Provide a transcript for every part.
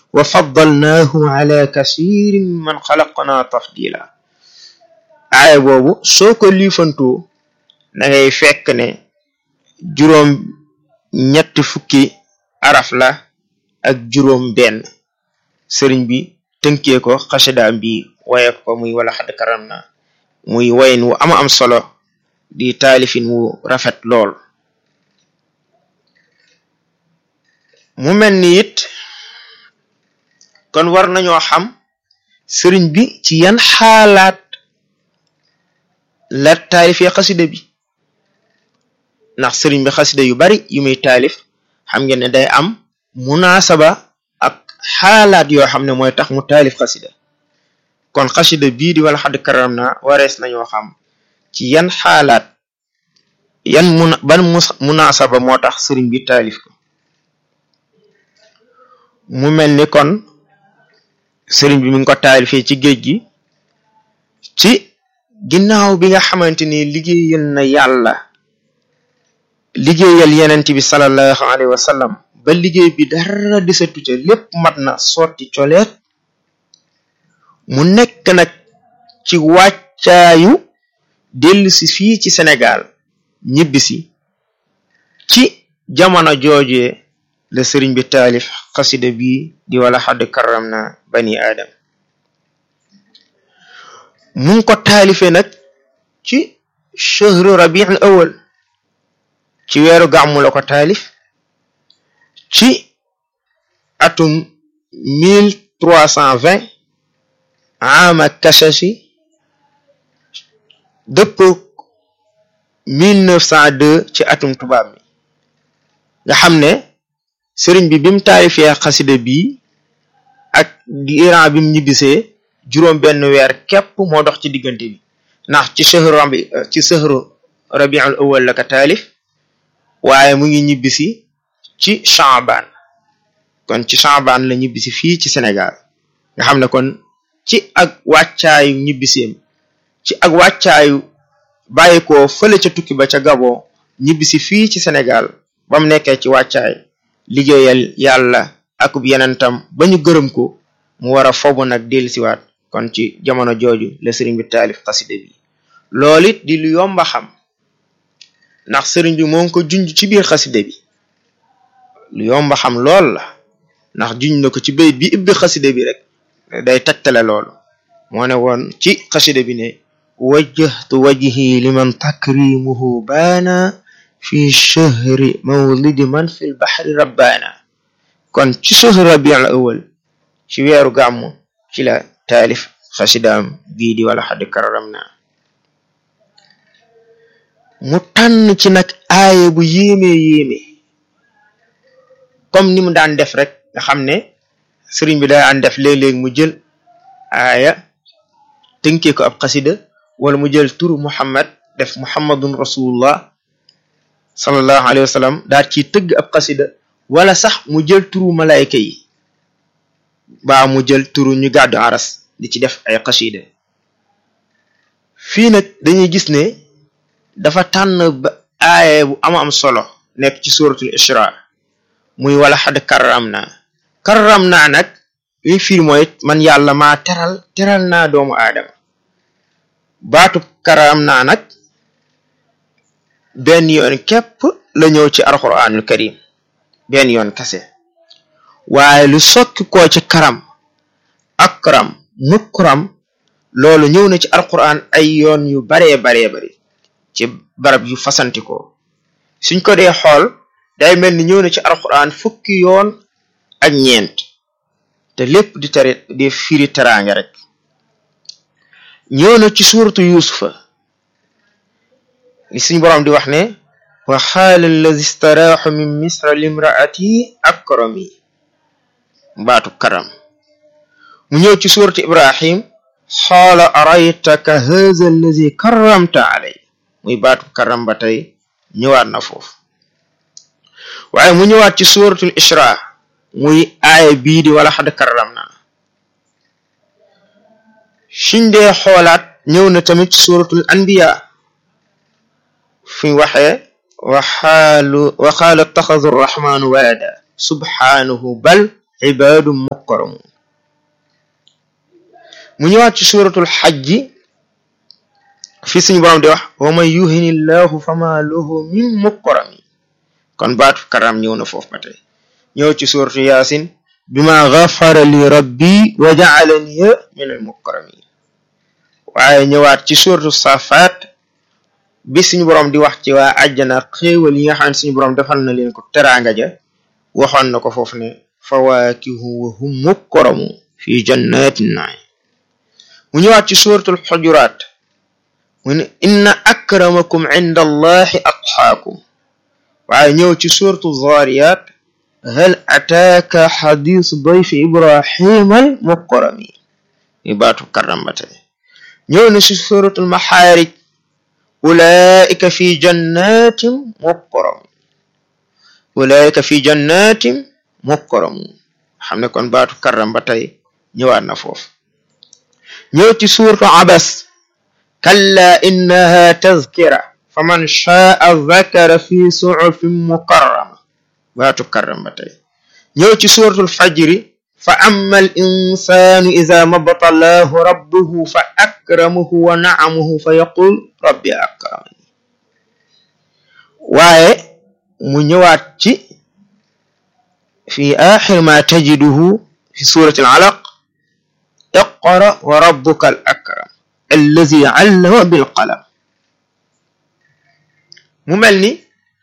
wa faddalnaahu ala kasirin man xalaqna tafdila aaya boobu soo ko liifantoo da ngay fekk ne juróom ñetti fukki araf la ak juróom benn sëriñ bi tënkee ko xasidaam bi waye ko muy wala xadd karam na muy wayin wu ama am solo di taalifin wu rafet lool mu mel ni it kon war nañoo xam sëriñ bi ci yan xaalaat la taalifee xasida bi ndax sëriñ bi xasida yu bari yu muy taalif xam ngeen ne day am munaasaba ak xaalaat yoo xam ne mooy tax mu taalif xasida kon xasida bii di wala xadd karam na warees nañoo xam ci yan xaalaat yan mun ban munaasaba moo tax sëriñ bi taalif ko mu mel ni kon sëriñ bi mi ngi ko taalifee ci géej gi ci ginnaaw bi nga xamante ni liggéeyal na yàlla liggéeyal yenent bi sallallahu alayhi wa sallam ba liggéey bi dara desatu ca lépp mat na sotti coleet mu nekk nag ci wàccaayu dellusi fii ci Sénégal ñibbisi ci jamono joojee la sëriñ bi taalif xasida bi di wala xadd karam na bani aadam mu ngi ko taalifee nag ci chahru rabiul awal ci weeru gàmmu la ko taalif ci atum mille trois cent vingt ama kashashi dëpp mille neuf cent deux ci atum tubaab mi nga xam ne sëriñ bi bim taalifee xasida bii ak diiran bim ñibbisee juróom benn weer képp moo dox ci diggante bi ndax ci sëhru rabi ci sëhru rabiul awal la ko taalif waaye mu ngi ñibbisi ci Shaaban kon ci Shaaban la ñibbisi fii ci Sénégal nga xam ne kon ci ak wàccaayu ñibbiseem ci ak wàccaayu bàyyi ko fële ca tukki ba ca Gabon ñibbisi fii ci Sénégal ba mu nekkee ci wàccaay liggéeyal yàlla akub yenentam ba ñu gërëm ko mu war a fobu nag dellusiwaat kon ci jamono jooju la sëriñ bi taalif xasida bi loolu it di lu yomba xam ndax sëriñ bi moo ngi ko junj ci biir xasida bi lu yomba xam lool la ndax junj na ko ci bayit bi ibbi xasida bi rek day tegtale loolu moo ne woon ci xasida bi ne wajjahtu wajhi liman takrimuhu baana fi shahri mawlidi man fi lbaxri rabbaana kon ci shahri rabiul awal ci weeru gàmmu ci la taalif xasidaam bii di wala xadd kararam na mu tànn ci nag aaye bu yéeme yéeme comme ni mu daan def rek nga xam ne sëriñ bi daan def léeg-léeg mu jël aaya tënkee ko ab xasida wala mu jël turu muhammad def muhammadun rasulullah sallallahu alayhi wa sallam daal ciy tëgg ab xasida wala sax mu jël turu malayka yi baa mu jël turu ñu gàddu aras di ci def ay xasida fii nag dañuy gis ne dafa tànn ba aaye bu ama am solo nekk ci suratul isra muy wala xad karram naa karram naa nag li firi mooy man yàlla maa teral teral naa doomu aadama baatub karram naa nag benn yoon képp la ñëw ci alquranul karim benn yoon kase waaye lu sokki koo ci karam akram mukram loolu ñëw na ci alquran ay yoon yu baree baree bari ci barab yu fasantikoo suñ ko dee xool day mel ni ñëw na ci alquran fukki yoon ak ñeent te lépp di tere di firi teraanga rek ñëw na ci suuratu yusufa li suñ boroom di wax ne wa xaala allazi staraaxu min misra limraati akrami baatu karam mu ñëw ci suuratu ibrahim xaala araytaka haza allazi karramta alay muy baatu karam ba tey ñëwaat na foofu waaye mu ñëwaat ci suuratul isra muy aaya bii di wala xad karram na suñ dee xoolaat ñëw na tamit ci suuratul anbiya fi waxee waxaalu wa qaala attaxadu arrahmanu walada subhaanahu bal ibaadum mukkaramun mu ñëwaat ci suratul xajji fi suñu borom di wax wa man yuhini llahu fama lahu min mukkarami kon baatu karam ñëw na foofu ba tey ñëw ci suratu yaasin bima gafara li rabbi wa jaalani min al mukkaramin waaye ñëwaat ci suratu safaat bi suñu borom di wax ci waa àjjana xéewal yi nga xam ne suñu borom defal na leen ko teraanga ja waxoon na ko foofu ne fawaakihu wa hum mukkaramu fi jannatin naim mu ñëwaat ci suratul xujuraat mu ne inna akramakum inda allahi atxaakum waaye ñëw ci suratu zaariyaat hal ataaka xadisu dayfi ibrahima al mukkarami mi baatu karambate ñëw na ci suratul maxaarij ulaika fi jannatin mukkaramu ulaika fi jannatin mukkaramu xam ne kon baatu karram ba tey ñëwaat na foofu ñëw ci suurtu abas kalla innaha tazkira fa man shaa zakara fi suhufin mukarrama baatu karram ba tey ñëw ci suuratul fajri fa amma al insanu ida mabtalahu rabbuhu fa akramahu wa na'amahu fa yaqul rabbi akramani waaye mu ñëwaat ci fi axir ma tajiduhu fi surati al alaq iqra wa rabbuka al akram allazi allama bil qalam mu mel ni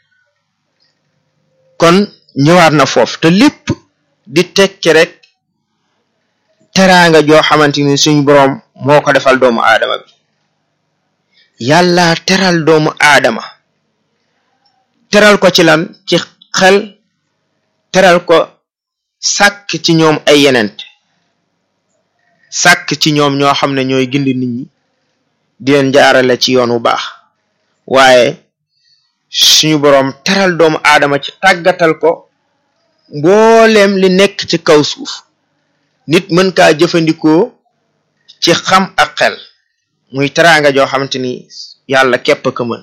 kon ñëwaat na foofu te lépp di tekki rek teraanga joo xamante ni suñ boroom moo ko defal doomu aadama bi yàlla teral doomu aadama teral ko ci lan ci xel teral ko sàkk ci ñoom ay yenent sàkk ci ñoom ñoo xam ne ñooy gindi nit ñi di leen jaarale ci yoon wu baax waaye suñu boroom teral doomu aadama ci tàggatal ko mbooleem li nekk ci kaw suuf nit mën kaa jëfandikoo ci xam ak xel muy teraanga joo xamante ni yàlla képp ko mën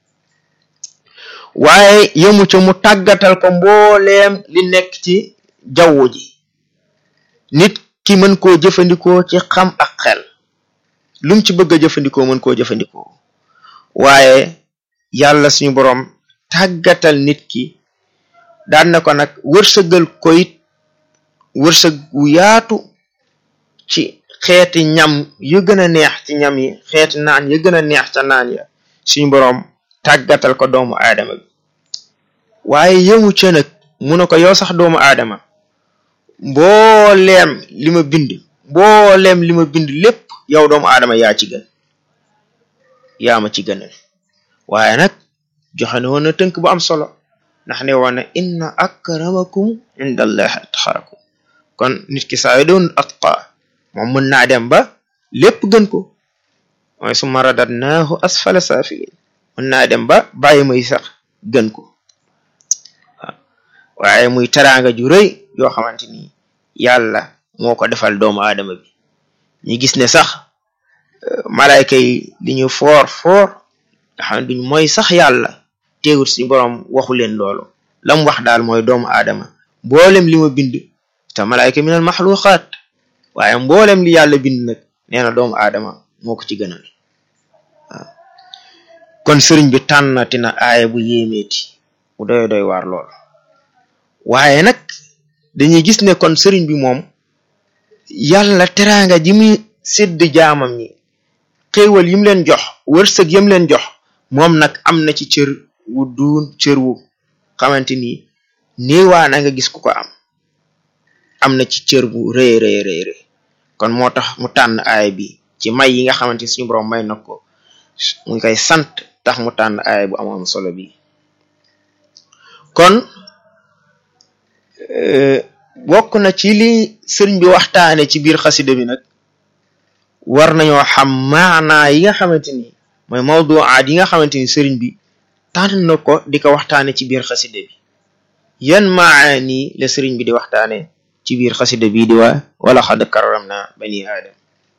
waaye yëmu ca mu tàggatal ko mbooleem li nekk ci jaww ji nit ki mën koo jëfandikoo ci xam ak xel lum ci bëgg a jëfandikoo mën koo jëfandikoo waaye yàlla suñu boroom tàggatal nit ki daan na ko nag wërsëgal ko it wërsëg wu yaatu ci xeeti ñam yu gën a neex ci ñam yi xeeti naan yu gën a neex ca naan ya suñu boroom tàggatal ko doomu aadama bi waaye yëmu ca nag mu ne ko yow sax doomu aadama mbooleem li ma bind mbooleem li ma bind lépp yow doomu aadama yaa ci gën yaa ma ci gënal waaye nag joxe ne woon na tënk bu am solo ndax ne woon na inna akramakum inda allahi atqaakum kon nit ki saa yu doon atqa moom mën naa dem ba lépp gën ko mooy summa radadnaahu asfala saafilin mën naa dem ba bàyyi may sax gën ko waaw waaye muy teraanga ju rëy yoo xamante ni yàlla moo ko defal doomu aadama bi ñu gis ne sax malayka yi li ñu foor foor nga xam ne duñ mooy sax yàlla teewut suñu boroom waxu leen loolu lam wax daal mooy doomu aadama mboolem li ma bind te malayka minal maxluqaat waaye mboolem li yàlla bind nag nee na doomu aadama moo ko ci gënal waaw kon sëriñ bi tànnati na aaya bu yéemeeti bu doy doy waar lool waaye nag dañuy gis ne kon sëriñ bi moom yàlla teraanga ji muy sédd jaamam ñi xéewal yim leen jox wërsëg yim leen jox moom nag am na ci cër wu duun cër wu xamante ni néewaa na nga gis ku ko am am na ci cër bu rëy rëy rëy rëy kon moo tax mu tànn aaya bi ci may yi nga xamante ni suñu borom may na ko mu koy sant tax mu tànn aaya bu am am solo bi kon bokk na ci li sëriñ bi waxtaane ci biir xasida bi nag war nañoo xam maanaa yi nga xamante ni mooy mawduaat yi nga xamante ni sëriñ bi tànn na ko di ko waxtaane ci biir xasida bi yan maani la sëriñ bi di waxtaane ci biir xasida bii di waa wala xad karam na bani aadam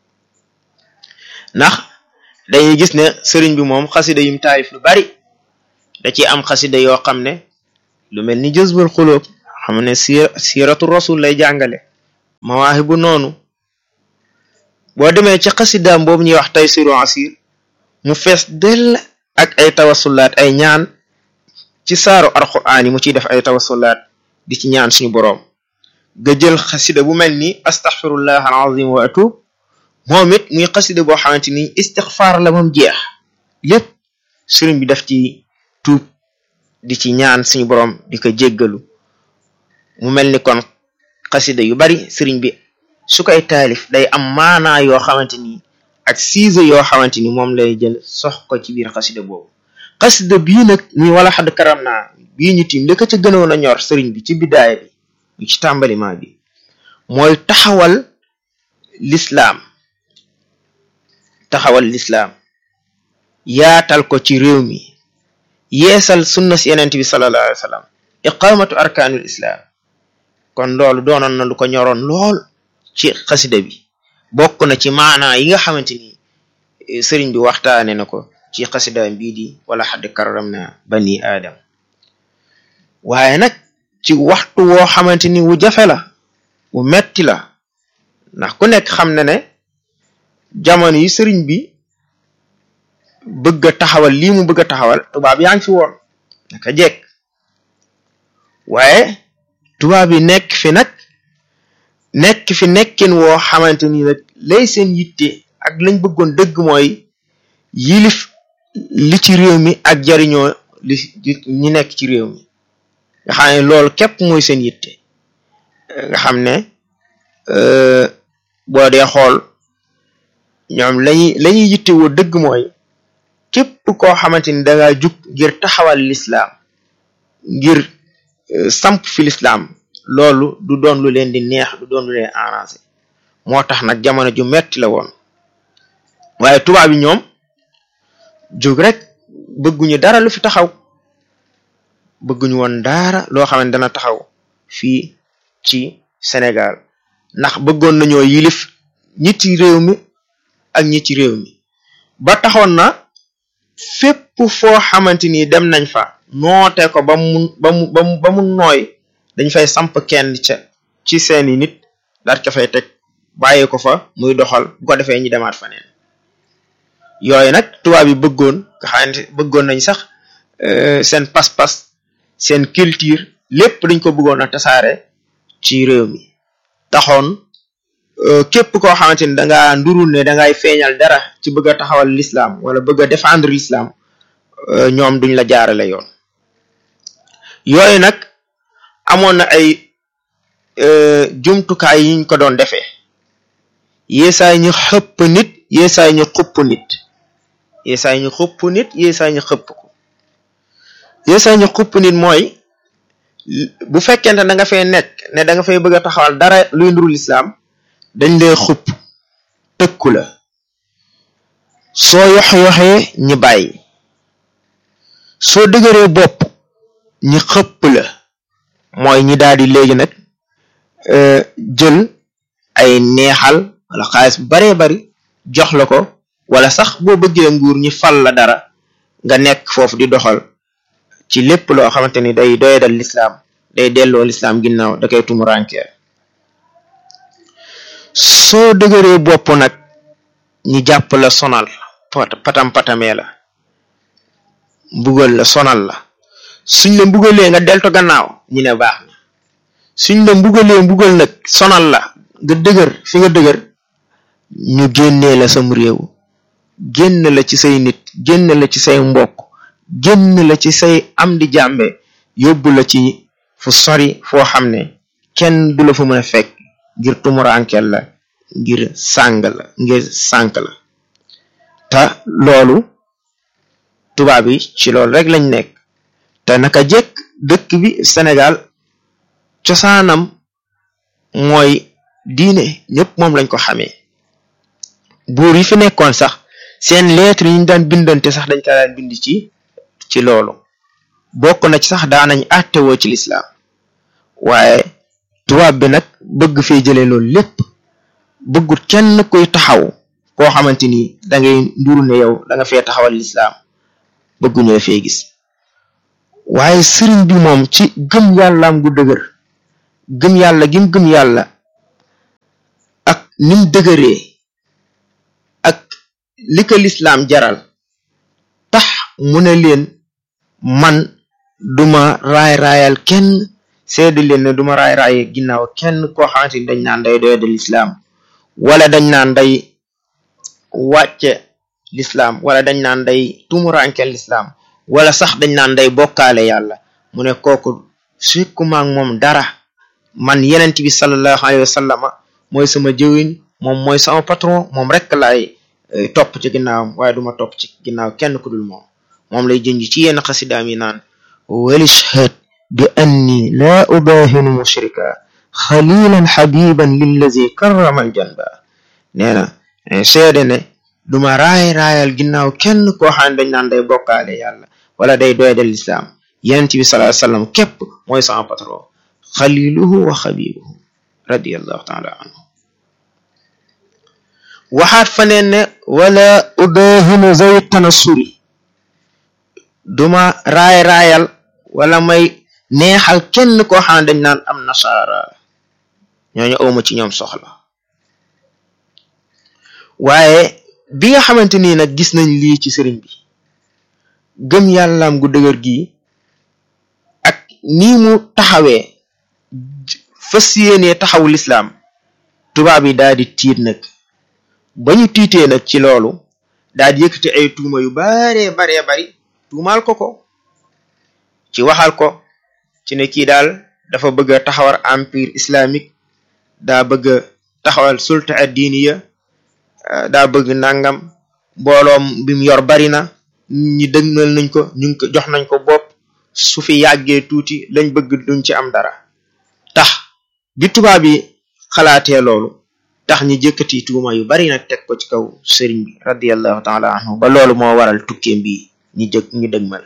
ndax dañuy gis ne sëriñ bi moom xasida yum taarif lu bari da ci am xasida yoo xam ne lu mel ni jëzbul xulóob xam ne siir siiratu rasul lay jàngale mawaahibu noonu boo demee ci xasidaam boobu ñuy wax taysiru asir mu fees dell ak ay tawasulaat ay ñaan ci saaru alquraan yi mu ciy def ay tawasulaat di ci ñaan suñu boroom nga jël xasida bu mel ni astaxfirullah alazim wa atub moom it muy xasida boo xamante ni istixfaar la moom jeex lépp sëriñ bi daf ci tuub di ci ñaan suñu boroom di ko jéggalu mu mel ni kon xasida yu bari sëriñ bi su koy taalif day am maanaa yoo xamante ni ak siise yoo xamante ni moom lay jël sox ko ci biir xasida boobu xasida bii nag muy wala xadd karam naa bii ñu tiim li ko ca gënoon a ñor sëriñ bi ci bidaaya bi mu ci tàmbaliment bi mooy taxawal lislaam taxawal lislaam yaatal ko ci réew mi yeesal sunna si yenent bi sallallahu alayhi wa sallam iqamatu arkaanul islaam kon loolu doonoon na lu ko ñoroon lool ci xasida bi bokk na ci maanaa yi nga xamante ni sëriñ bi waxtaane na ko ci xasidaam bii di wala xadd karam na bani aadam waaye nag ci waxtu woo xamante ni wu jafe la wu metti la ndax ku nekk xam na ne jamono yi sëriñ bi bëgg a taxawal lii mu bëgg a taxawal tubaab yaa ngi fi woon naka jekk waaye tubaab yi nekk fi nag nekk fi nekkin woo xamante ni nag lay seen yitte ak lañ bëggoon dëgg mooy yilif li ci réew mi ak jariñoo li ñi nekk ci réew mi nga xam ne loolu képp mooy seen yitte nga xam ne boo dee xool ñoom lañuy la ñuy yitte woo dëgg mooy képp koo xamante ni dangaa jug ngir taxawal lislaam ngir samp fi lislaam loolu du doon lu leen di neex du doon lu leen arrangé moo tax nag jamono ju metti la woon waaye tubaab yi ñoom jóg rek bëgguñu dara lu fi taxaw bëgguñu woon dara loo xam ne dana taxaw fii ci Sénégal ndax bëggoon nañoo yilif ñi ci réew mi ak ñi ci réew mi ba taxoon na fépp foo xamante ni dem nañ fa noote ko ba mu ba mu ba mu ba mu nooy dañ fay samp kenn ca ci seeni nit daat ko fay teg bàyyi ko fa muy doxal bu ko defee ñu demaat faneen yooyu nag tubaab yi bëggoon nga xamante bëggoon nañ sax seen pas-pas seen culture lépp dañ ko bëggoon a tasaare ci réew mi taxoon képp koo xamante ni dangaa ndurul ne dangay feeñal dara ci bëgg a taxawal l'islam wala bëgg a défendre l'islam ñoom duñ la jaarale yoon yooyu nag amoon na ay jumtukaay yiñ ko doon defee yeesaay ñu xëpp nit yeesaay ñu xupp nit yeesaay ñu xupp nit yeesaay ñu xëpp ko yeesaay ñu xupp nit mooy bu fekkente da nga fay nekk ne da nga fay bëgg a taxawal dara luy ndurul islam dañ lay xupp tëkku la soo yox-yoxee ñi bàyyi soo dëgëree bopp ñi xëpp la mooy ñi daal di léegi nag jël ay neexal wala xaalis bu baree bari jox la ko wala sax boo bëggee nguur ñi fal la dara nga nekk foofu di doxal ci lépp loo xamante ni day doyadal lislaam day delloo lislaam ginnaaw da koy tumurankeel soo dëgëree bopp nag ñi jàpp la sonal patam patamee la mbugal la sonal la suñ la mbugalee nga delto gannaaw ñu ne baax na suñ la mbugalee mbugal nag sonal la nga dëgër fi nga dëgër ñu génnee la sam réew génn la ci say nit génn la ci say mbokk génn la ci say am di jàmbe yóbbu la ci fu sori foo xam ne kenn du la fa mën a fekk ngir tumuraankel la ngir sàng la ngir sànk la te loolu tubaab yi ci loolu rek lañ nekk te naka jekk dëkk bi Sénégal cosaanam mooy diine ñëpp moom lañ ko xamee buur yi fi nekkoon sax seen lettre yi ñu daan bindante sax dañ ko daan bind ci ci loolu bokk na ci sax daanañ àttewoo ci lislaam waaye tubaab bi nag bëgg fee jëlee loolu lépp bëggut kenn koy taxaw koo xamante ni da ngay nduru ne yow da nga fee taxawal lislaam bëgguñu la fee gis waaye sëriñ bi moom ci gëm yàllaam gu dëgër gëm yàlla gim gëm yàlla ak nim dëgëree ak li ko lislaam jaral tax mu ne leen man duma raay raayal kenn seede leen ne duma raay raaye ginnaaw kenn koo xamante ni dañ naan day doye de lislaam wala dañ naan day wàcce lislaam wala dañ naan day tumurankel lislaam wala sax dañ naan day bokkaale yàlla mu ne kooku sukkumaak moom dara man yenent bi sallallahu alayhi wa sallama mooy sama jëwin moom mooy sama patron moom rek laay topp ci ginnaawam waaye duma topp ci ginnaaw kenn ku dul moom moom lay jënj ci yenn xasidaam yi naan walishhad bi anni laa ubaahinu mushrika xalilan xabiban lillazi karrama aljanba nee na seede ne duma raay raayal ginnaaw kenn koo xam ne dañ naan day bokkaale yàlla wala day doydal lislaam yenent bi sallallahu alayhi wasallam képp mooy sama patron xaliluhu wa xabibuhu radiallahu taala anhu waxaat fa neen ne wala udaahinu zawi tanasuri duma raay raayal wala may neexal kenn koo xam ne dañ naan am nasaara ñooñu awma ci ñoom soxla waaye bi nga xamante nii nag gis nañ lii ci sëriñ bi gëm yàllaam gu dëgër gii ak nii mu taxawee fas yéenee taxawu lislaam tubaab yi daal di tiit nag ba ñu tiitee nag ci loolu daal di yëkkati ay tuuma yu baree baree bari tuumaal ko ko ci waxal ko ci ne kii daal dafa bëgg a taxawal empire islamique daa bëgg a taxawal sulta ad-diniya daa bëgg nangam mbooloom bi mu yor bari na ñi dëgmal nañ ko ñu ngi ko jox nañ ko bopp su fi yàggee tuuti lañ bëgg duñ ci am dara tax bi tubaab yi xalaatee loolu tax ñi jëkkati tuuma yu bari nag teg ko ci kaw sëriñ bi radiallahu taala anhu ba loolu moo waral tukkeem bi ñi jëg ñu dëgmal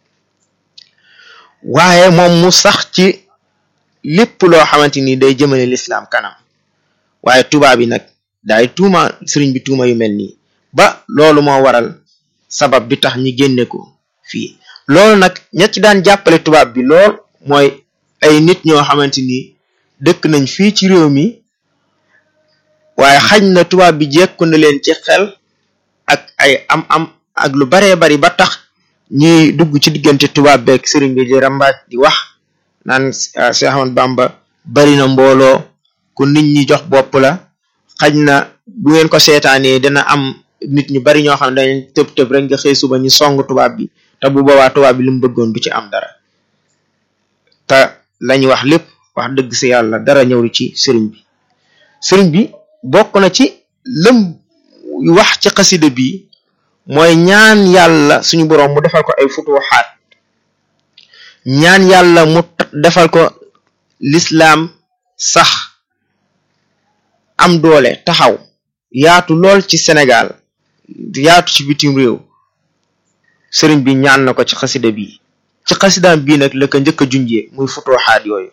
waaye moom mu sax ci lépp loo xamante ni day jëmale lislaam kanam waaye tubaab yi nag daay tuuma sëriñ bi tuuma yu mel nii ba loolu moo waral sabab bi tax ñi génne ko fii loolu nag ña ci daan jàppale tubaab bi lool mooy ay nit ñoo xamante ni dëkk nañ fii ci réew mi waaye xañ na tubaab bi jekku na leen ci xel ak ay am-am ak lu baree bari ba tax ñuy dugg ci diggante tubaab beeg sëriñ bi di rambaaj di wax naan Cheikh Ahmad Bamba bari na mbooloo ku nit ñi jox bopp la xañ na bu ngeen ko seetaanee dina am nit ñu bari ñoo xam ne dañ tëb tëb rek nga xëy suba ñu song tubaab bi te bu boobaa tubaab bi li mu bëggoon du ci am dara te lañ wax lépp wax dëgg si yàlla dara ñëw ci sëriñ bi sëriñ bi bokk na ci lëm wax ci xasida bi mooy ñaan yàlla suñu boroom mu defal ko ay futuxaat ñaan yàlla mu defal ko lislaam sax am doole taxaw yaatu lool ci Sénégal yaatu ci bitim réew sëriñ bi ñaan na ko ci xasida bi ci xasidaam bii nag la ko njëkk a junjee muy futuxaat yooyu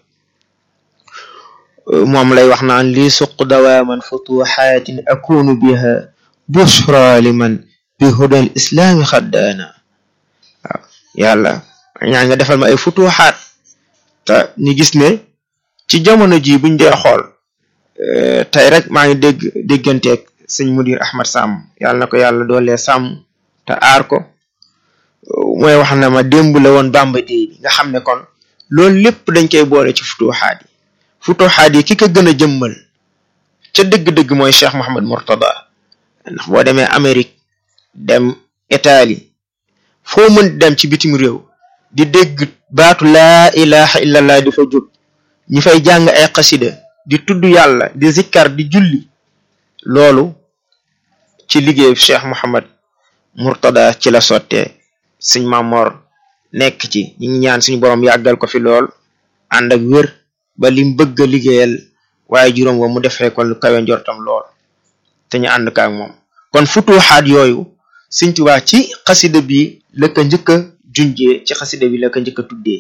moom lay wax naan lii suq dawaaman futuxaatin akunu biha bushra liman bi hudal islaami xaddaana waaw yàlla ñaan nga defal ma ay futuxaat te ñu gis ne ci jamono ji buñ dee xool tey rek maa ngi dégg dégganteeg sëñ mudir ahmad sàmm yàlla na ko yàlla doolee sàmm te aar ko mooy wax na ma démb la woon bamba dee bi nga xam ne kon loolu lépp dañ koy boole ci futuxaat yi futuxaat yi ki ko gën a jëmmal ca dëgg-dëgg mooy cheikh mohamad murtada ndax boo demee amérique dem italie foo mën dem ci bitim réew di dégg baatu laa ilaha illallah di fa jóg ñi fay jàng ay xasida di tudd yàlla di zikkar di julli loolu ci liggéey cheikh mohamad murtada ci la sottee suñ mamor nekk ci ñi ngi ñaan suñu borom yàggal ko fi lool ànd ak wér ba lim bëgg a liggéeyal waaye juróom wa mu defee ko lu kawe njortam lool te ñu ànd kaak moom kon futuxaat yooyu Sëñ Tuubaa ci xasida bi la ko njëkk a junjee ci xasida bi la ko njëkk a tuddee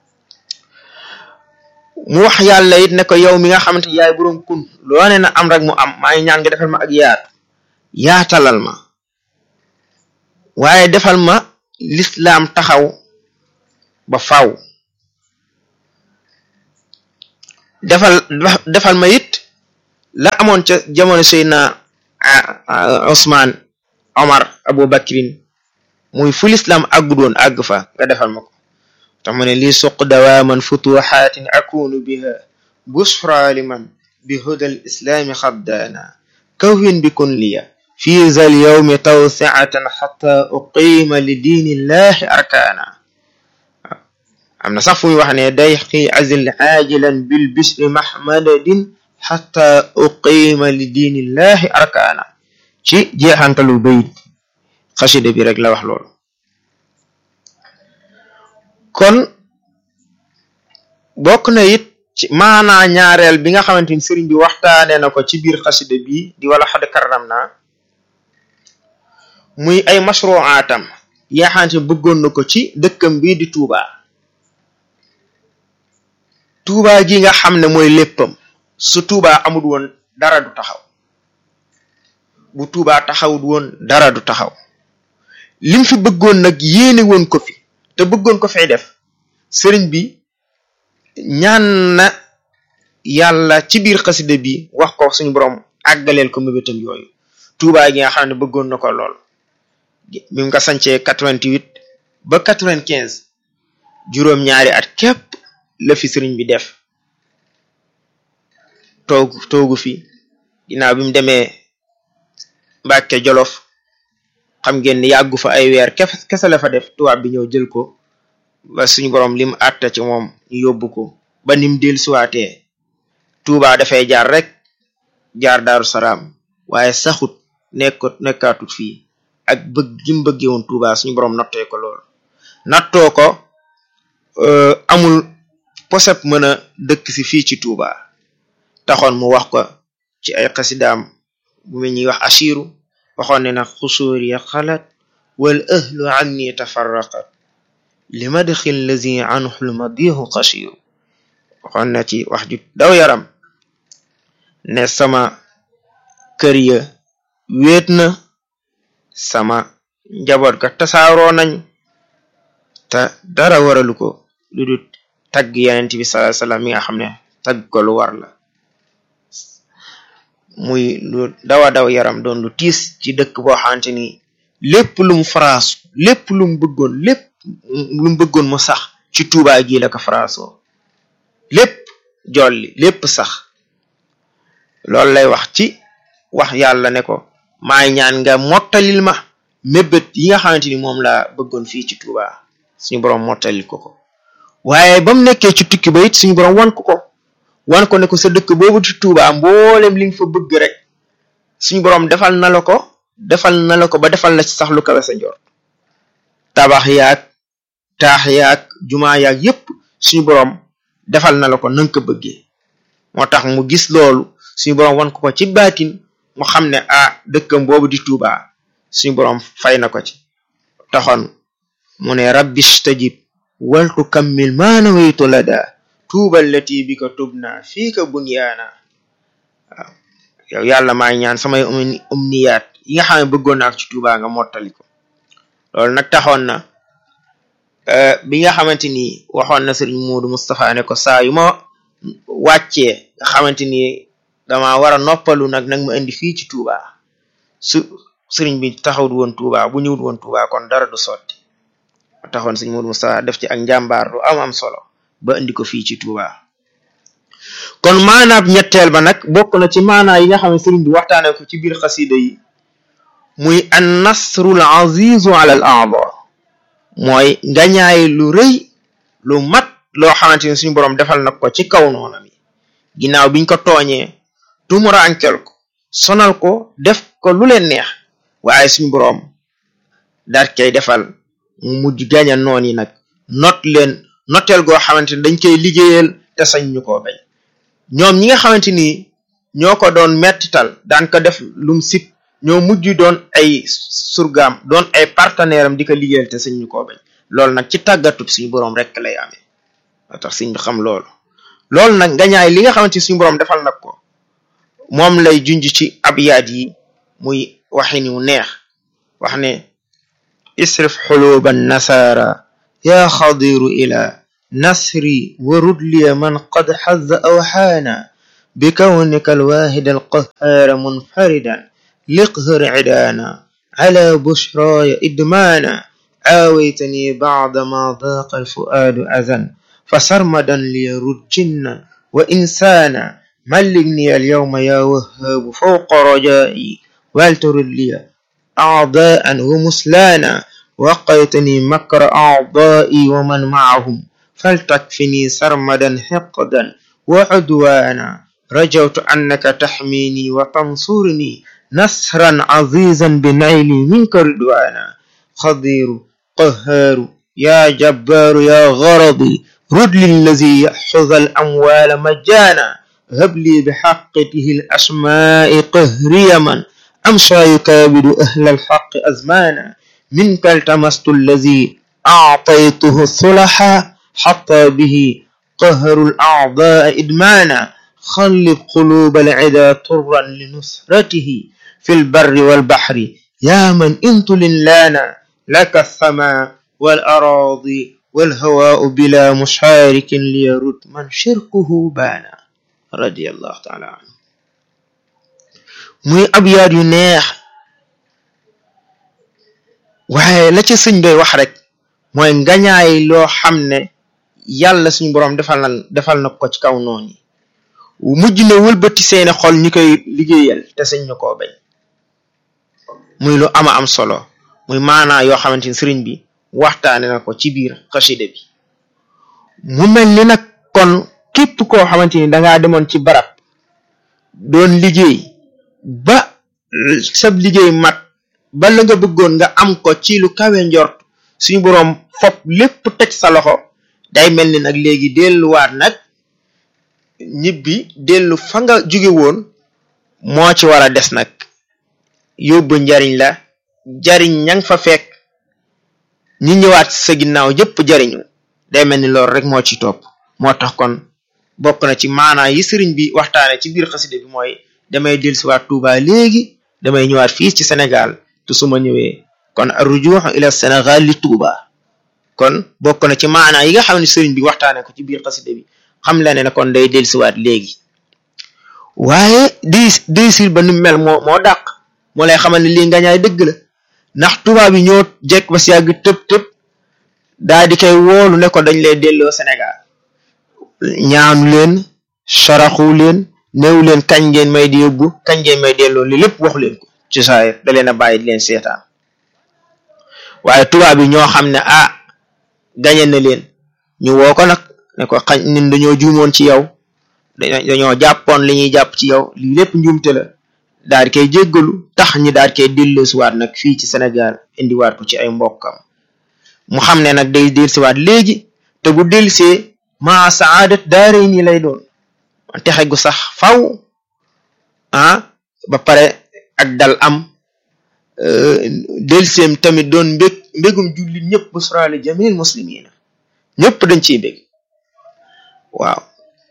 mu wax yàlla it ne ko yow mi nga xamante yaay boroom kun loo ne na am rek mu am maa ngi ñaan nga defal ma ak yaatu yaatalal ma waaye defal ma lislaam taxaw ba faw defal defal ma it la amoon ca jamono Seydina Ousmane Omar Abu Bakrin muy fu lislaam àggu doon àgg fa nga defal ma ko tax mu ne lii suq dawaaman futuxaatin akunu biha busra liman bi hudal islaami xaddaana kawwin bi kun liya fi zal yawmi tawsiatan xata uqiima li diinillahi arkaana am na sax fu muy wax ne day xii azil aajilan bil bisri mahmadadin xata uqiima li diinillahi arkaana ci jeexantalu bayit xasida bi rek la wax loolu kon bokk na it ci maanaa ñaareel bi nga xamante ni sëriñ bi waxtaane na ko ci biir xasida bi di wala xad karam naa muy ay mashruaatam yi nga xamante ni bëggoon na ko ci dëkkam bii di Touba Touba gi nga xam ne mooy léppam su Touba amul woon dara du taxaw bu Touba taxawut woon dara du taxaw lim fi bëggoon nag yéene woon ko fi te bëggoon ko fay def sëriñ bi ñaan na yàlla ci biir xasida bi wax ko suñu borom àggaleel ko mébétam yooyu Touba gi nga xam ne bëggoon na ko lool bi mu ko sancee quatre-vingt-huit ba quatre-vingt-quinze juróom-ñaari at képp la fi sëriñ bi def toogu toogu fi ginnaaw bi mu demee Mbàkke Jolof xam ngeen ni yàggu fa ay weer kese la fa def tubaab bi ñëw jël ko ba suñu borom lim àtta ci moom ñu yóbbu ko ba nim del suwaatee Tuuba dafay jaar rek jaar Daaru Salaam waaye saxut nekkut nekkaatut fii ak bëgg gi mu bëggee woon Tuuba suñu borom nattee ko lool nattoo ko amul posep mën a dëkk si fii ci Tuuba taxoon mu wax ko ci ay xasidaam bu mu ñuy wax ashiru waxoon ne nag xusuur ya xalat wal ahlu anni tafarraqat li madxil lazi anhu lmadihu xashiru waxoon na ci wax ju daw yaram ne sama kër ya wéet na sama njaboot ga tasaaroo nañ te dara waralu ko lu dul tagg yenent bi sallallahu alayhi wasallam mi nga xam ne tagg ko lu war la muy lu dawa daw yaram doon lu tiis ci dëkk boo xamante ni lépp lu mu faraasu lépp lu mu bëggoon lépp lu mu bëggoon mu sax ci Tuubaa gi la ko faraasoo lépp jolli lépp sax loolu lay wax ci wax yàlla ne ko maay ñaan nga mottalil ma mébét yi nga xamante ni moom laa bëggoon fii ci Tuubaa suñu boroom mottalil ko ko waaye ba mu nekkee ci tukki ba it suñu boroom wan ko ko wan ko ne ko sa dëkk boobu ci Tuubaa mboolem li nga fa bëgg rek suñu boroom defal na la ko defal na la ko ba defal la ci sax lu kawe sa njort tabax yaag taax yaag jumaa yaag yépp suñu boroom defal na la ko nanga ko bëggee moo tax mu gis loolu suñu boroom wan ko ko ci baatin mu xam ne ah dëkkam boobu di Tuubaa suñu boroom fay na ko ci taxoon mu ne rabbi stajib waltu kammil maana waytu lada tuubal lati bi ko tub naa fii ka bunyaana waaw yow yàlla maa ñaan samay umniyaat yi nga xam ne bëggoon naa ci Tuubaa nga mottali ko loolu nag taxoon na bi nga xamante ni waxoon na sëriñ Muudu Mustafa ne ko saa yu ma wàccee nga xamante ni dama war a noppalu nag nag ma indi fii ci Tuubaa su sëriñ bi taxawut woon Tuubaa bu ñëwut woon Tuubaa kon dara du sotti taxoon sëriñ Muudu Mustafa def ci ak njàmbaar lu am am solo ba indi ko fii ci Tuubaa kon maanaab ñetteel ba nag bokk na ci maanaa yi nga xam ne sëriñ bi waxtaane ko ci biir xasida yi muy an nasrul azizu ala al aada mooy ngañaay lu rëy lu mat loo xamante ni suñu boroom defal na ko ci kaw noona mi ginnaaw biñ ko tooñee tumuraankel ko sonal ko def ko lu leen neex waaye suñu boroom daat koy defal mu mujj gaña noon yi nag not leen noteel goo xamante ni dañ koy liggéeyal te sañ ñu koo bañ ñoom ñi nga xamante ni ñoo ko doon mettital daan ko def lum sip ñoo mujj doon ay surgaam doon ay partenaire am di ko liggéeyal te sañ ñu koo bañ loolu nag ci tàggatub suñu boroom rek lay amee moo tax suñ bi xam loolu loolu nag ngañaay li nga xamante ni suñu boroom defal nag ko moom lay junj ci abyaat yi muy waxin wu neex wax ne isrif xuluban nasara yaa xadiru ila نصري ورد لي من قد حز أوحانا بكونك الواحد القهار منفردا لقهر عدانا على بشراي إدمانا عاويتني بعدما ضاق الفؤاد أذى فسرمدا ليرد جنا وإنسانا ملكني اليوم يا وهاب فوق رجائي ولترد لي أعضاء ومسلانا وقيتني مكر أعضائي ومن معهم فلتكفني سرمدا حقدا وعدوانا رجوت أنك تحميني وتنصرني نصرا عزيزا بنيلي منك رضوانا خضير قهار يا جبار يا غرضي رد للذي يأخذ الأموال مجانا هب لي بحقته الأسماء قهري من أمشى يكابد أهل الحق أزمانا منك التمست الذي أعطيته الصلحا حتى به قهر الأعضاء إدمانا خلب قلوب العدا طرا لنصرته في البر والبحر يا من انت لنا لك السماء والأراضي والهواء بلا مشارك ليرد من شركه بانا رضي الله تعالى عنه muy ab yaat yu neex waaye la ci sëñ bay wax rek mooy ngañaay loo xam ne yàlla suñu boroom defal na defal na ko ci kaw noonu mujj na wëlbati seeni xol ñi koy liggéeyal te sëñ ñu koo bañ muy lu ama am solo muy maanaa yoo xamante ni sëriñ bi waxtaane na ko ci biir xasida bi mu mel ni nag kon képp koo xamante ni dangaa demoon ci barab doon liggéey ba sab liggéey mat ba la nga bëggoon nga am ko ci lu kawe njort suñu boroom fop lépp teg sa loxo day mel ni nag léegi delluwaat nag ñibbi dellu fa nga jóge woon moo ci war a des nag yóbbu njariñ la jariñ ña nga fa fekk ñi ñëwaat sa ginnaaw yëpp jariñu day mel ni loolu rek moo ci topp moo tax kon bokk na ci maanaa yi sëriñ bi waxtaane ci biir xasida bi mooy damay dellusiwaat Touba léegi damay ñëwaat fii ci Sénégal te su ma ñëwee kon arrujuux ila Sénégal li Touba kon bokk na ci maanaa yi nga xam ne sëriñ bi waxtaane ko ci biir xasida bi xam la ne kon day dellusiwaat léegi waaye di diisir ba nu mel moo moo dàq moo lay xamal ne lii ngañaay dëgg la ndax tubaab yi ñoo jekk ba si yàgg tëb tëb daa di koy woolu ne ko dañ lay delloo Sénégal ñaanu leen saraxu leen néew leen kañ ngeen may di yóbbu kañ ngeen may delloo li lépp waxu leen ko ci saayir da leen a bàyyi di leen seetaan waaye tubaab yi ñoo xam ne ah gañe na leen ñu woo ko nag ne ko xañ ñun dañoo juumoon ci yow dañoo jàppoon li ñuy jàpp ci yow lii lépp njuumte la daal di koy jéggalu tax ñi daal di koy delloosiwaat nag fii ci Sénégal indiwaat ko ci ay mbokkam mu xam ne nag day dellusiwaat léegi te bu dellusee maa saadat daare nii lay doon texe gu sax faw ah ba pare ak dal am delluseem tamit doon mbég mbégum jullit ñëpp busraali jamil muslimina ñëpp dañ ciy bég waaw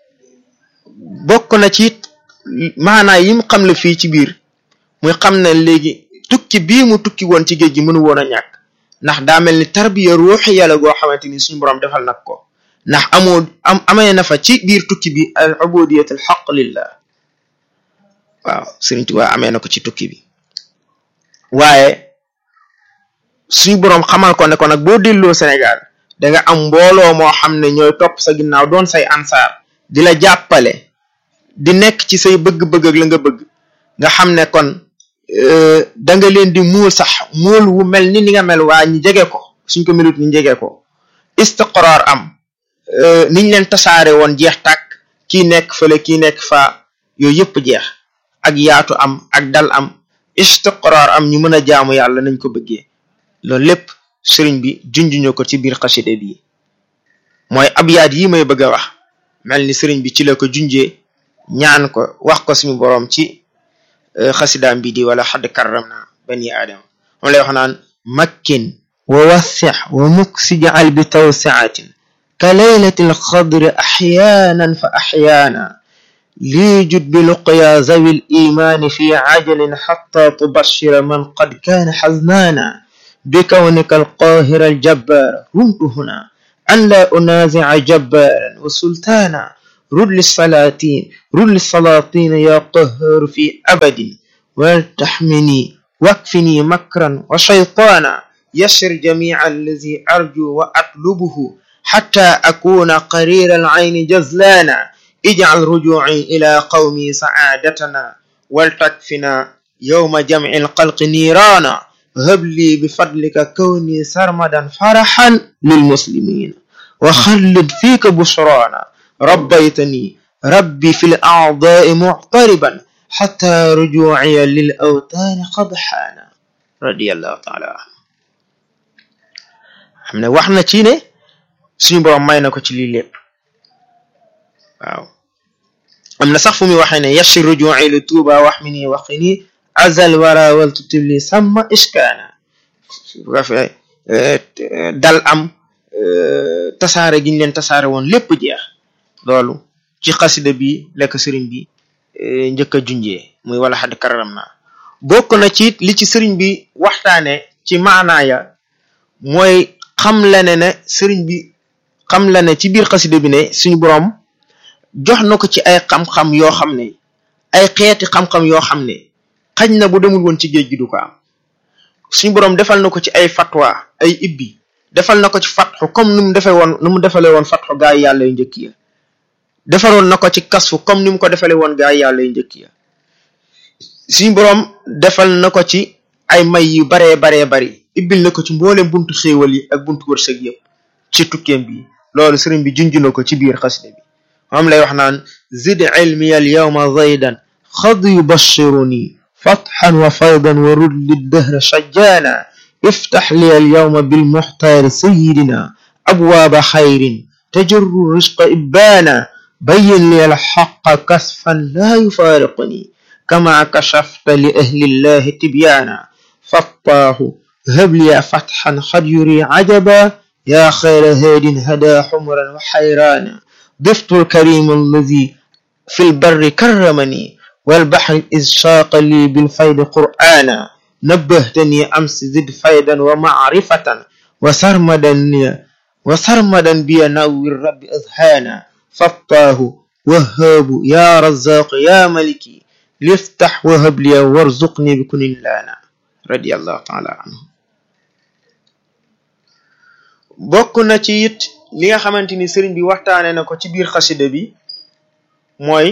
bokk na ci maanaa yim xam la fii ci biir muy xam ne léegi tukki bii mu tukki woon ci géej gi mënu woon a ñàkk ndax daa mel ni tarbiya ruuxi yàlla goo xamante ni suñu boroom defal nag ko ndax amoo am amee na fa ci biir tukki bi al ubudiyat al xaq lillah waaw Sëriñ Tuubaa amee na ko ci tukki bi waaye suñu boroom xamal ko ne ko nag boo delloo Sénégal da nga am mbooloo moo xam ne ñooy topp sa ginnaaw doon say ansaar di la jàppale di nekk ci say bëgg-bëgg ak la nga bëgg nga xam ne kon da nga leen di muul sax muul wu mel ni ni nga mel waa ñi jege ko suñ ko melut ñu jege ko istiqraar am niñ leen tasaare woon jeex tàkk kii nekk fële kii nekk fa yooyu yëpp jeex ak yaatu am ak dal am istiqraar am ñu mën a jaamu yàlla nañ ko bëggee loolu lépp sëriñ bi junjuñu ko ci biir xaside bi mooy abyaat yi may bëgg a wax mel ni sëriñ bi ci la ko junjee ñaan ko wax ko suñu boroom ci xasidaam bi di wala xadd karramna bani aadama moom lay wax naan makkin wa wassix wa muksi jacal bi tawsiatin ka laylati alxadri axyaanan fa axyaana lii jud bi luqya zawi limaani fi cajalin xatta tubashira man qad kaana xaznaana بكونك القاهر الجبار رمت هنا أن لا أنازع جبارا وسلطانا رد للسلاطين رد للسلاطين يا قهار في أبد ولتحمني واكفني مكرا وشيطانا يشر جميع الذي أرجو وأطلبه حتى أكون قرير العين جزلانا اجعل رجوعي إلى قومي سعادتنا ولتكفنا يوم جمع القلق نيرانا هب لي بفضلك كوني سرمدا فرحا للمسلمين وخلد فيك بشرانا ربيتني ربي في الأعضاء معتربا حتى رجوعي للأوتان قد حان رضي الله تعالى عنه xam ne wax na ci ne suñu borom may na ko ci lii lépp waaw am na sax fu muy waxee ne yashir ruju'i li tuuba wax mi nii waxi nii azal wara wal tutibli sàmma iskaana dal am tasaare giñ leen tasaare woon lépp jeex loolu ci xasida bi lekk sëriñ bi njëkk a junjee muy wala xadd kararam naa bokk na ci li ci sëriñ bi waxtaane ci maanaaya mooy xam la ne ne sëriñ bi xam la ne ci biir xasida bi ne suñu boroom jox na ko ci ay xam-xam yoo xam ne ay xeeti xam-xam yoo xam ne xañ na bu demul woon ci géej gi du ko am suñu boroom defal na ko ci ay fatwa ay ibbi defal na ko ci fatxu comme ni mu defee woon ni mu defalee woon fatxu gaa yi yàlla yu njëkk ya defaroon na ko ci kasfu comme ni mu ko defalee woon gaa yi yàlla yu njëkk ya suñu boroom defal na ko ci ay may yu baree baree bari ibbil na ko ci mboolem buntu xéewal yi ak buntu wërsëg yëpp ci tukkeem bi loolu sëriñ bi junj na ko ci biir xasida bi moom lay wax naan zid ilmi al yawma zaydan xad yubashiruni fatxan wa faydan wa rud liddahra shajjaana iftax li al yawma bilmuxtaari sayidina abwaaba xayrin tajurru risqa ibbaana bayin li al xaqa kasfan laa yufaariquni kama kashafta li ahli llahi tibyaana fattaahu هب لي فتحا قد يري عجبا يا خير هاد هدى حمرا وحيرانا ضفت الكريم الذي في البر كرمني والبحر إذ شاق لي بالفيض قرآنا نبهتني أمس زد فيدا ومعرفة وسرمدا وسرمدا بي نور رب أذهانا فطاه وهاب يا رزاق يا ملكي ليفتح وهب لي وارزقني بكن لانا رضي الله تعالى عنه bokk na ci it li nga xamante ni sëriñ bi waxtaane na ko ci biir xasida bi mooy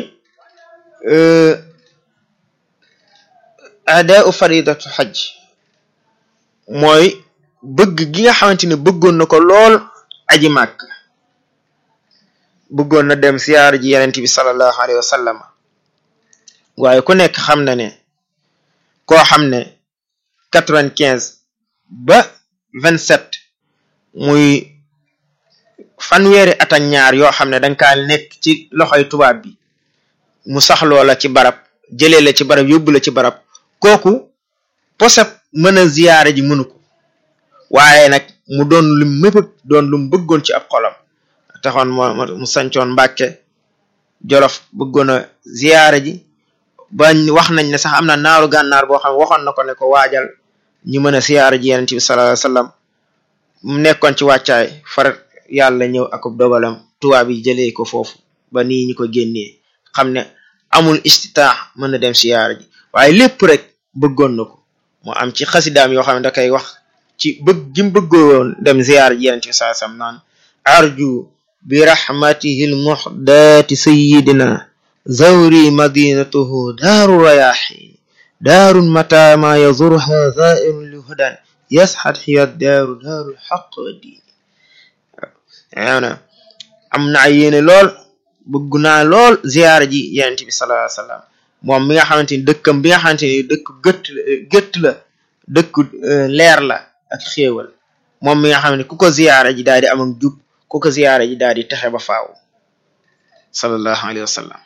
adaau faridatu xaj mooy bëgg gi nga xamante ni bëggoon na ko lool aji màkk bëggoon na dem siyaar ji yenent bi sallallahu alayhi wa sallam waaye ku nekk xam na ne koo xam ne quatre-vingt-quinze ba vingt-sept muy fanweeri at ak ñaar yoo xam ne danga kaa nekk ci loxoy tubaab bi mu saxloo la ci barab jëlee la ci barab yóbbu la ci barab kooku poseb mën a ziyaare ji mënu ko waaye nag mu doon lu mébëg doon lu mu bëggoon ci ab xolam taxoon moo mu sancoon mbàkke jolof bëggoon a ziyaare ji ba wax nañ ne sax am na naaru gànnaar boo xam waxoon na ko ne ko waajal ñu mën a ziyaare ji yenent bi sallallahu alayhi wasallam mu nekkoon ci wàccaay far yàlla ñëw akub dogalam tubaab yi jëlee ko foofu ba nii ñu ko génnee xam ne amul istitaax mën na dem siyaara ji waaye lépp rek bëggoon na ko mu am ci xasidaam yoo xam ne da koy wax ci bëgg gi mu bëggoon dem ziyaara ji yeneen ci saa sam naan arju bi rahmatihi lmuhdaati sayidina zawri madinatuhu daaru rayaxin daarun mata ma yazurha zairun li hudan yasxat xiya daaru daaru xaq wa diini waaw na am naa yéene lool bëgg naa lool ziyaara ji yenent bi sallallahu alayhi wasallam moom mi nga xamante ni dëkkam bi nga xamante ni dëkk gëtt gëtt la dëkk leer la ak xéewal moom mi nga xam ne ku ko ziyaara ji daal di am ak jub ku ko ziyaara ji daal di texe ba faaw sallallahu alayhi wa sallam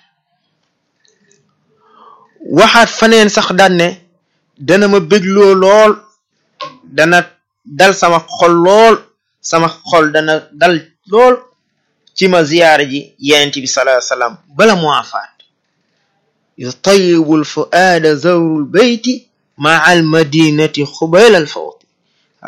waxaat faneen sax daan ne dana ma bégloo lool dana dal sama xol lool sama xol dana dal lool ci ma ziyaara ji yenent bi sallallahu alayhi wa sallam bala mu afaat yutayibu lfuaada zawru lbeyti maa almadinati xubayla alfawti waaw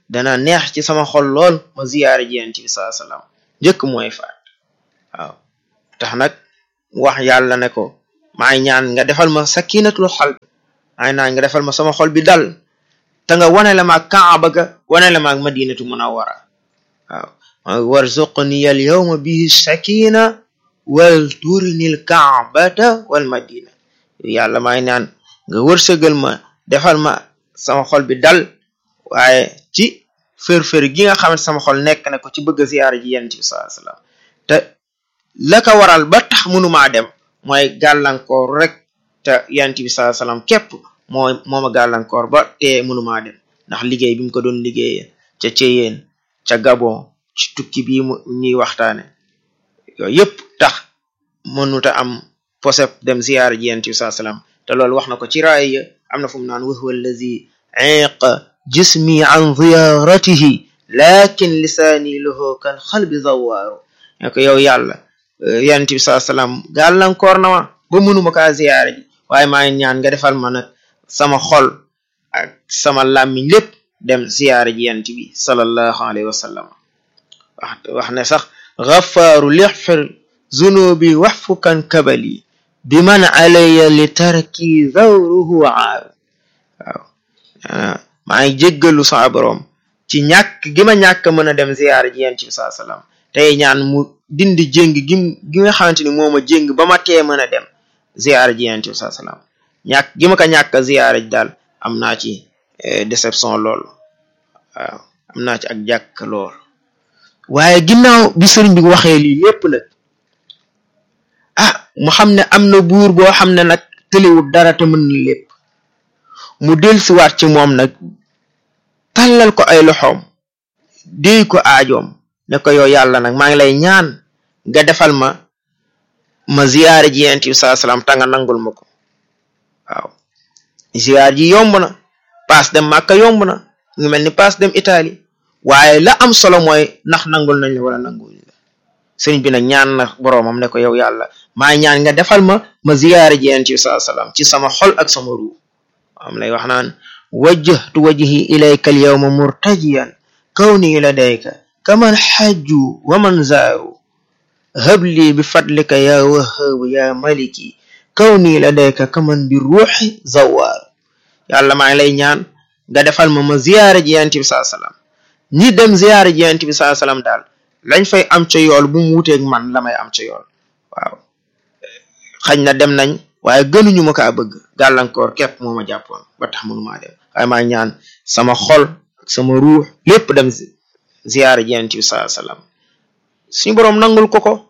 dana neex ci sama xol lool ma ziyaare ji yonent bi sallallahu alayhi wasallam njëkk mooy faat waaw tax nag wax yàlla ne ko maay ñaan nga defal ma sakinatul xal maay ñaan nga defal ma sama xol bi dal te nga wane la maag kaaba ga wane la maag madinatu munawwara waaw warzuqni al yawma bihi sakina wal turinil kaabata wal madina yàlla maay ñaan nga wërsëgal ma defal ma sama xol bi dal waaye ci fër-fër gi nga xamante sama xol nekk na ko ci bëgg a ziyaara ji yonent bi sallallahu alayhi wasallam te la ko waral ba tax mënumaa dem mooy gàllankoor rek te yonent bi sallallahu alayhi wasallam képp moo mooma gàllankoor ba te mënumaa dem ndax liggéey bi mu ko doon liggéeyee ca Ceyeen ca Gabon ci tukki bii mu ñuy waxtaane yooyu yëpp tax mënuta am posep dem ziyaara ji yonent bi sallallahu alayhi wasallam te loolu wax na ko ci raaya am na fu mu naan wa huwa allazi iqa jismi an ziyaratihi lakin lisaani lahu kal xalbi zawaaru ne ko yow yàlla yonent bi sallallahu alayhi wasallam gàllankoor na ma ba mënuma kaa ziyaara ji waaye maa ngi ñaan nga defal ma nag sama xol ak sama làmmiñ lépp dem ziyaara ji yonent bi sallallahu alayhi wasallam wax wax ne sax gafaaru lixfir zunubi waxfukan kabali bi man alaya li tarki zawruhu aaru waaw maa ngi jéggalu sama boroom ci ñàkk gi ma ñàkk mën a dem ziyaara ji yonent bi sallallahu alayhi wasallam tey ñaan mu dindi jéng gi gi nga xamante ni moo ma jéng ba ma tee mën a dem ziyaara ji yonent bi sallallahu alayhi wasallam ñàkk gi ma ko ñàkk ziyaara ji daal am naa ci déception lool waaw am naa ci ak jàkk lool waaye ginnaaw bi sëriñ bi waxee lii lépp nag ah mu xam ne am na buur boo xam ne nag tëliwul dara te mën na lépp mu dellusiwaat ci moom nag tàllal ko ay loxoom déy ko aajoom ne ko yow yàlla nag maa ngi lay ñaan nga defal ma ma ziyaare ji yonent bi sallallahu alayhi wasallam ta nga nangul ma ko waaw ziyaar ji yomb na paas dem Màkka yomb na ngi mel ni paas dem Italie waaye la am solo mooy ndax nangul nañ la wala nangul la sëriñ bi nag ñaan na boroomam ne ko yow yàlla maa ñaan nga defal ma ma ziyaare ji yonent bi sallallahu alayhi wasallam ci sama xol ak sama ruu am lay wax naan wajjahtu wajhi ilayka alyawma murtajiyan kawni ladayka kaman xajju wa man zaaru habli bi fadlika ya wahaabu ya maliki kawni ladayka kaman bi ruuxi zawaaru yàlla maa ngi lay ñaan nga defal ma ma ziyaare ji yonent bi sallallahu alayhi wasallam ñi dem ziyaare ji yonent bi sallallahu alayhi wasallam daal lañ fay am ca yool bu mu wuteeg man la may am ca yool waaw xañ na dem nañ waaye gënuñu ma kaa bëgg gàllankoor képp moo ma jàppoon ba tax mënumaa dem waaye maa ñaan sama xol ak sama ruux lépp dem ziyaare ji yonent bi sallallahu alayhi wasallam suñu boroom nangul ko ko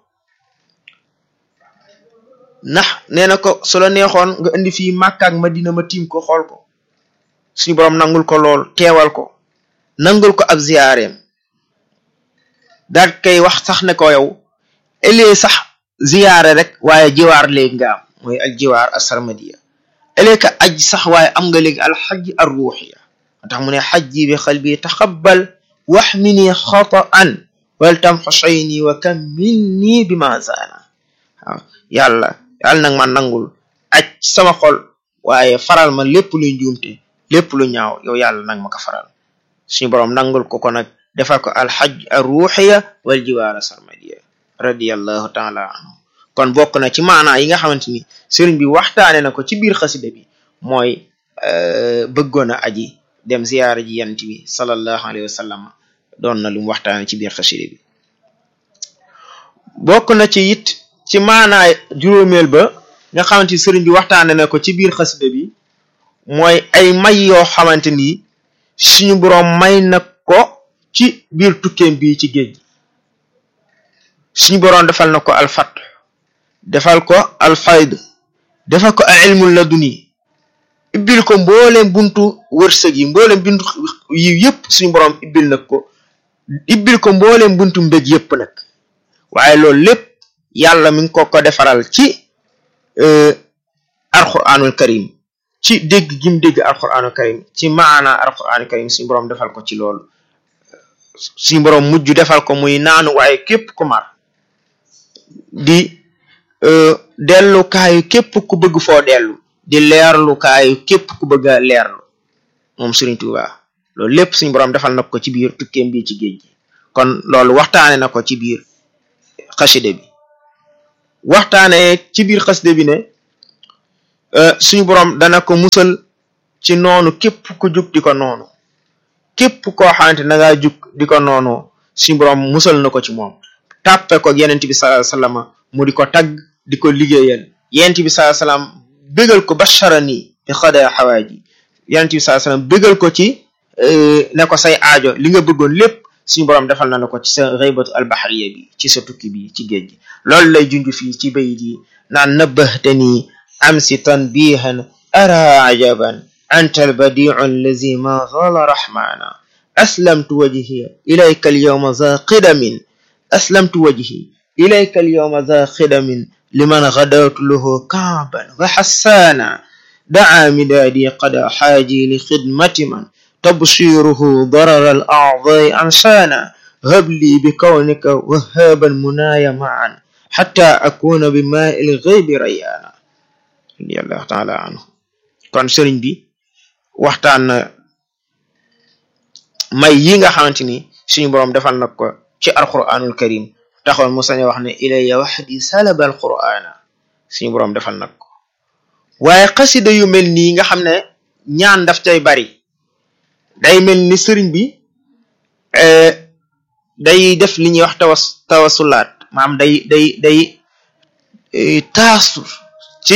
ndax nee na ko su la neexoon nga indi fii Makka ak Madina ma tiim ko xool ko suñu boroom nangul ko lool teewal ko nangul ko ab ziyaareem daal kay wax sax ne ko yow elee sax ziyaare rek waaye jiwaar léegi nga am mooy al jiwaar asarmadiya elee ka aj sax waaye am nga léegi al xaj ar ruuxiya tax mu ne xajji bi xalbi taxabbal waxmini xataan wal tam xosayni wa kam minni bi ma zaana waaw yàlla yàlla nag ma nangul aj sama xol waaye faral ma lépp luy njuumte lépp lu ñaaw yow yàlla nag ma ko faral suñu boroom nangul ko ko nag defal ko alxaj ar ruuxiya wal jiwaara sarmadiya radiyallahu taala anhu kon bokk na ci maanaa yi nga xamante ni sëriñ bi waxtaane na ko ci biir xasida bi mooy bëggoon a aji dem ziyaara ji yant bi sallallahu alayhi wa sallam doon na lu mu waxtaane ci biir xasida bi bokk na ci it ci maanaa juróomeel ba nga xamante ni sëriñ bi waxtaane na ko ci biir xasida bi mooy ay may yoo xamante ni suñu boroom may na ko ci biir tukkeem bi ci géej gi suñu boroom defal na ko alfat defal ko alfayd defal ko al ilmul laduni ibbil ko mbooleem buntu wërsëg yi mbooleem buntu yi yëpp suñu boroom ibbil nag ko ibbil ko mbooleem buntu mbég yëpp nag waaye loolu lépp yàlla mi ngi ko ko defaral ci alquranul karim ci dégg gim dégg alquranul karim ci maana alquranul karim suñu boroom defal ko ci loolu suñu boroom mujj defal ko muy naanu waaye képp ku mar di dellukaayu képp ku bëgg foo dellu di leerlukaayu képp ku bëgg a leerlu moom Sëriñ Tuuba loolu lépp suñu borom defal na ko ci biir tukkeem bi ci géej gi kon loolu waxtaane na ko ci biir xaside bi waxtaane ci biir xaside bi ne suñu borom dana ko musal ci noonu képp ku jug di ko noonu képp koo xamante na ngaa jug di ko noonu suñu borom musal na ko ci moom tàppe ko yenent bi sallallahu alayhi wasallam mu di ko tagg di ko liggéeyal yenent bi sallallahu alayhi wasallam bégal ko basharani bi xada xawaaji yenent bi sallallahu alayhi wasallam bégal ko ci ne ko say aajo li nga bëggoon lépp suñu borom defal na la ko ci sa xëybatu albahariya bi ci sa tukki bi ci géej gi loolu lay junj fii ci bayit yi naan nabbahtani amsi tanbihan ara ajaban anta albadiu allazi ma zala rahmana aslamtu wajhiya ilayka alyawma za qidamin aslamtu wajhi ilayka alyawma za qidamin liman gadawtu lahu kaaban wa hassana daa midaadi qada xaaji li xidmati man تبصيره ضرر الأعضاء أنسانا هب لي بكونك وهابا منايا معا حتى أكون بماء الغيب ريانا رضي الله تعالى عنه kon sëriñ bi waxtaan na may yi nga xamante ni suñu boroom defal na ko ci alquranul karim taxoon mu sañ wax ne ilayya waxdi salaba alqurana suñu boroom defal na ko waaye xasida yu mel nii nga xam ne ñaan daf cay bari day mel ni sëriñ bi day def li ñuy wax tawas tawasulaat maam day day day taasu ci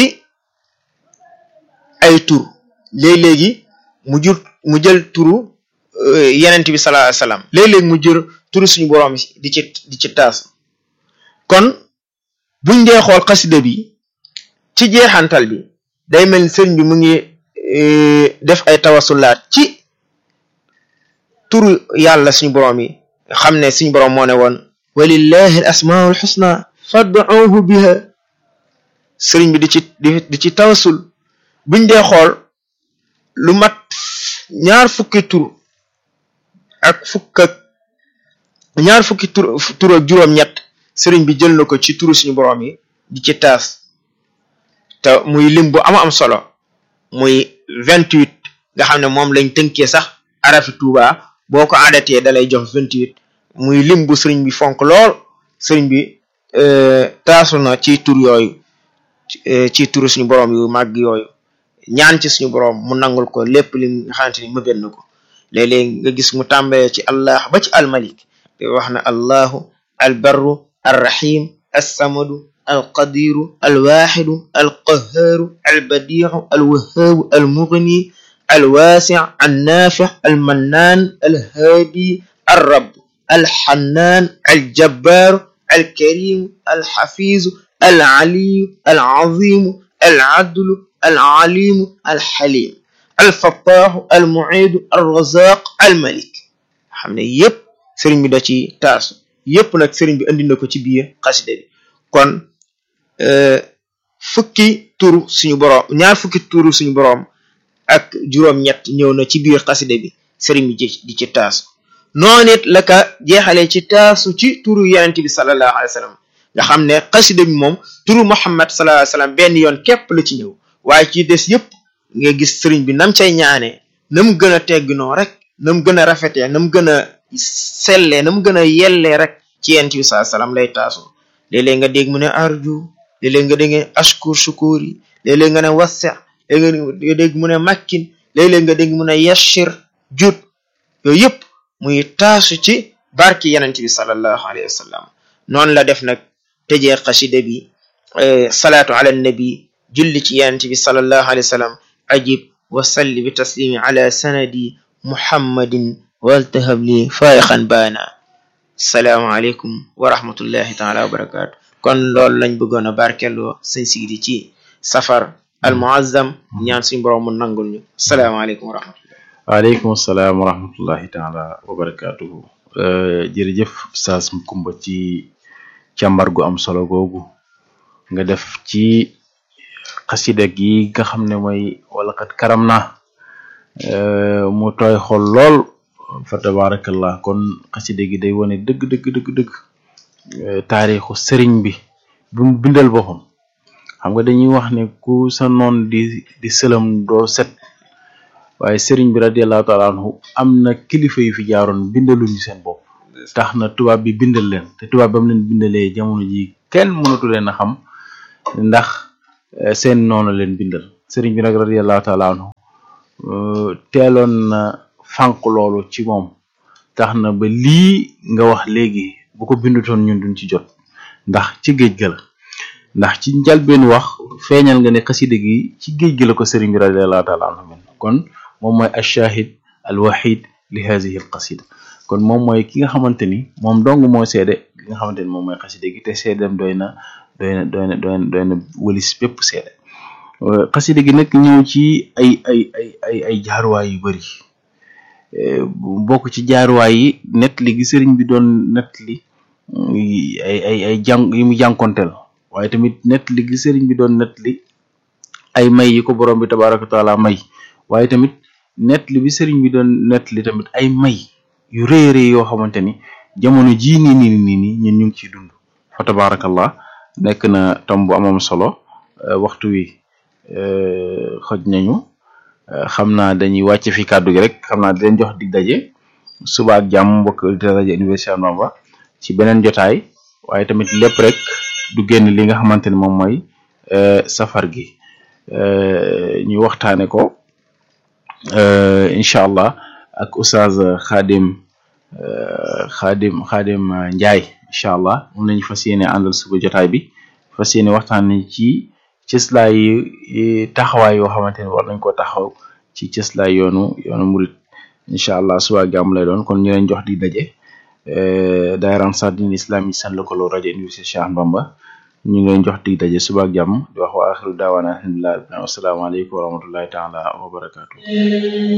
ay tur léeg-léegi mu jur mu jël turu yenent bi sallallahu alayhi wasallam léeg-léegi mu jur turu suñu boroom di ci di ci taasu kon buñ dee xool xasida bi ci jeexantal bi day mel ni sëriñ bi mu ngi def ay tawasulaat ci turu yàlla suñu boroom yi xam ne suñu boroom moo ne woon walillahi al asmaul xusna fad'uhu biha sëriñ bi di ci di ci tawasul buñ dee xool lu mat ñaar fukki tur ak fukk ak ñaar fukki tur tur ak juróom-ñett sëriñ bi jël na ko ci turu suñu boroom yi di ci taas te muy lim bu ama am solo muy vingt-huit nga xam ne moom lañ tënkee sax arafi tuuba boo ko adatee dalay jox vingt-huit muy lim bu sëriñ bi fonk lool sëriñ bi taasu na ci tur yooyu ci turu suñu boroom yu màgg yooyu ñaan ci suñu boroom mu nangul ko lépp li nga xamante ni mëbét na ko léeg-léeg nga gis mu tàmbalee ci allah ba ci almalik te wax na allahu albarru arrahim assamadu alqadiru alwaxidu alqahaaru albadiu alwahaabu almugni الواسع النافع المنان الهادي الرب الحنان الجبار الكريم الحفيظ العلي العظيم العدل العليم الحليم الفتاح المعيد الرزاق الملك xam ne yépp sëriñ bi da ci taasu yépp nag sëriñ bi andi na ko ci biir xasida bi kon fukki turu suñu boroom ñaar fukki turu suñu boroom ak juróom-ñett ñëw na ci biir xaside bi sëriñ bi di ci taasu noonu it la ka jeexalee ci taasu ci turu yonent bi sallallahu alayhi wa sallam nga xam ne xaside bi moom turu Muhammad sallallahu alayhi wa sallam benn yoon képp la ci ñëw waaye ci des yëpp nga gis sëriñ bi nam cay ñaanee na mu gën a tegginoo rek na mu gën a rafetee na mu gën a sellee na mu gën a yellee rek ci yonent bi sallallahu alayhi wa sallam lay taasu léeg-léeg nga dégg mu ne arju léeg-léeg nga dégg ashkur shukuri léeg-léeg nga ne wasi léeg nga dégg mu ne makkin léeg-léeg nga dégg mu ne yashir jut yooyu yëpp muy taasu ci barki yenent bi sallallahu alayhi wa sallam noonu la def nag tëjee xasida bi salaatu ala nabi julli ci yenent bi sallallahu alayhi wa sallam ajib wa salli bi taslimi ala sanadi muhammadin waltahab li faayiqan baana salaamu aleykum wa rahmatullahi taala wa barakatu kon loolu lañ bëggoon a barkeloo sëñ Sidi ci safar al muazzam ñaan suñu borom mu nangul ñu salaamaaleykum wa rahmatullah waaleykum salaam wa rahmatullahi taala wa barakatuhu jërëjëf Oustaz Macoumba ci càmbar gu am solo googu nga def ci xasida gi nga xam ne mooy wala kat karam na mu tooy xol lool fa tabarakallah kon xasida gi day wane dëgg dëgg dëgg dëgg taarixu sëriñ bi bi mu bindal boppam xam nga dañuy wax ne ku sa noon di di sëlam doo set waaye sëriñ bi radiallahu taala anhu am na kilifa yu fi jaaroon bindaluñu seen bopp tax na tubaab bi bindal leen te tubaab ba mu leen bindalee jamono ji kenn mënatu leen a xam ndax seen noonu leen bindal sëriñ bi nag radiallahu taala anhu teeloon na fànq loolu ci moom tax na ba lii nga wax léegi bu ko bindutoon ñun duñ ci jot ndax ci géej ga la ndax ci njalbeen wax feeñal nga ne xasida gi ci géej gi la ko sëriñ bi radiallahu taala anhu min kon moom mooy ashahid al wahid li hadihi al qasida kon moom mooy ki nga xamante ni moom dong moo seede ki nga xamante ni moom mooy xasida gi te seedem doy na doy na doy na doy na doy na wëlis bépp seede xasida gi nag ñëw ci ay ay ay ay ay jaaruwaay yu bari bokk ci jaaruwaay yi net li gi sëriñ bi doon net li ay ay ay jàng yi mu jànkonteel waaye tamit net li gi sëriñ bi doon net li ay may yi ko borom bi tabaraka taala may waaye tamit net li bi sëriñ bi doon net li tamit ay may yu rëy rëy yoo xamante ni jamono jii nii nii nii nii ñun ñu ngi ciy dund fa tabarakallah nekk na tom bu amam solo waxtu wi xoj nañu xam naa dañuy wàcc fi kàddu gi rek xam naa di leen jox dig daje suba ak jàmm mbokk auditeurs rajo Université Bamba ci beneen jotaay waaye tamit lépp rek du génn li nga xamante ni moom mooy safar gi ñu waxtaane ko incha allah ak oustaz Khadim Khadim Khadim Ndiaye incha allah moom lañu fas yéene àndal suba jotaay bi fas yéene waxtaane ci cëslaay yi taxawaay yoo xamante ni war nañ koo taxaw ci cëslaay yoonu yoonu murit incha allah suba gàmm lay doon kon ñu leen jox di daje daayira Ansaaru-Din Islam yi seen lëkkaloo rajo Université Cheikh Ahmadou Bamba ñu ngi leen jox di daje suba jàmm di wax wa axiru daawaana alhamdulilah asalaamaaleykum wa rahmatullahi taala wa barakaatu